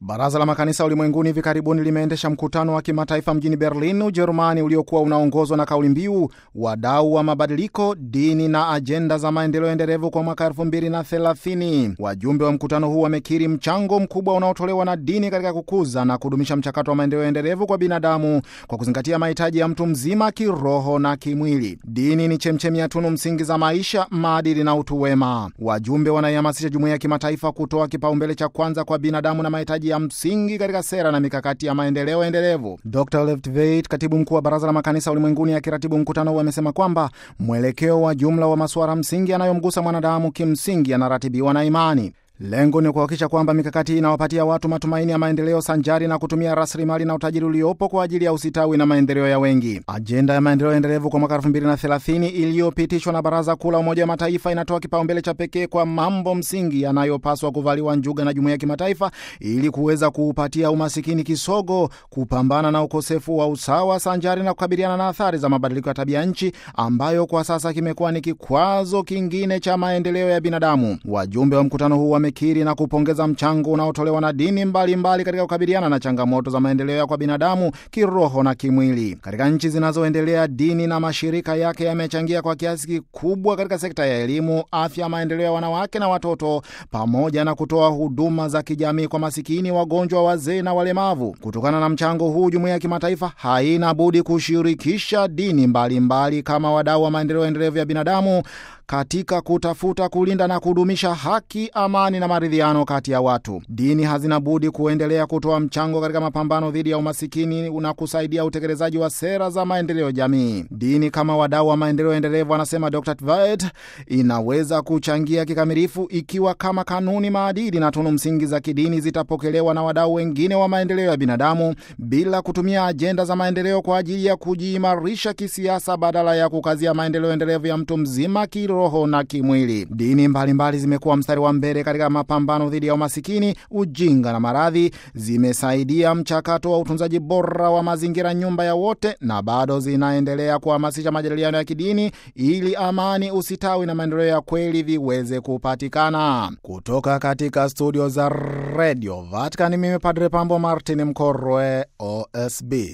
Baraza la Makanisa Ulimwenguni hivi karibuni limeendesha mkutano wa kimataifa mjini Berlin, Ujerumani, uliokuwa unaongozwa na kauli mbiu wadau wa mabadiliko, dini na ajenda za maendeleo endelevu kwa mwaka 2030. Wajumbe wa mkutano huu wamekiri mchango mkubwa unaotolewa na dini katika kukuza na kudumisha mchakato wa maendeleo endelevu kwa binadamu kwa kuzingatia mahitaji ya mtu mzima kiroho na kimwili. Dini ni chemchemi ya tunu msingi za maisha, maadili na utu wema. Wajumbe wanaihamasisha jumuiya ya kimataifa kutoa kipaumbele cha kwanza kwa binadamu na mahitaji ya msingi katika sera na mikakati ya maendeleo endelevu. Dr Leftveit, katibu mkuu wa Baraza la Makanisa Ulimwenguni, akiratibu mkutano huu, amesema kwamba mwelekeo wa jumla wa masuala msingi yanayomgusa mwanadamu kimsingi yanaratibiwa na imani. Lengo ni kuhakikisha kwamba mikakati hii inawapatia watu matumaini ya maendeleo sanjari na kutumia rasilimali na utajiri uliopo kwa ajili ya usitawi na maendeleo ya wengi. Ajenda ya maendeleo endelevu kwa mwaka 2030 iliyopitishwa na Baraza Kuu la Umoja wa Mataifa inatoa kipaumbele cha pekee kwa mambo msingi yanayopaswa kuvaliwa njuga na jumuiya ya kimataifa ili kuweza kuupatia umasikini kisogo, kupambana na ukosefu wa usawa sanjari na kukabiliana na athari za mabadiliko ya tabia nchi ambayo kwa sasa kimekuwa ni kikwazo kingine cha maendeleo ya binadamu. Wajumbe wa mkutano huu wamekiri na kupongeza mchango unaotolewa na dini mbalimbali mbali katika kukabiliana na changamoto za maendeleo ya kwa binadamu kiroho na kimwili. Katika nchi zinazoendelea, dini na mashirika yake yamechangia kwa kiasi kikubwa katika sekta ya elimu, afya, maendeleo ya wanawake na watoto, pamoja na kutoa huduma za kijamii kwa masikini, wagonjwa, wazee na walemavu. Kutokana na mchango huu, jumuiya ya kimataifa haina budi kushirikisha dini mbalimbali mbali kama wadau wa maendeleo endelevu ya binadamu katika kutafuta kulinda na kudumisha haki, amani na maridhiano kati ya watu. Dini hazina budi kuendelea kutoa mchango katika mapambano dhidi ya umasikini na kusaidia utekelezaji wa sera za maendeleo jamii. Dini kama wadau wa maendeleo endelevu, anasema Dr. Tvaet, inaweza kuchangia kikamilifu ikiwa kama kanuni, maadili na tunu msingi za kidini zitapokelewa na wadau wengine wa maendeleo ya binadamu bila kutumia ajenda za maendeleo kwa ajili ya kujiimarisha kisiasa badala ya kukazia maendeleo endelevu ya mtu mzima roho na kimwili. Dini mbalimbali zimekuwa mstari wa mbele katika mapambano dhidi ya umasikini, ujinga na maradhi. Zimesaidia mchakato wa utunzaji bora wa mazingira, nyumba ya wote, na bado zinaendelea kuhamasisha majadiliano ya kidini ili amani, usitawi na maendeleo ya kweli viweze kupatikana. Kutoka katika studio za Radio Vatican, mimi Padre Pambo Martin Mkorwe, OSB.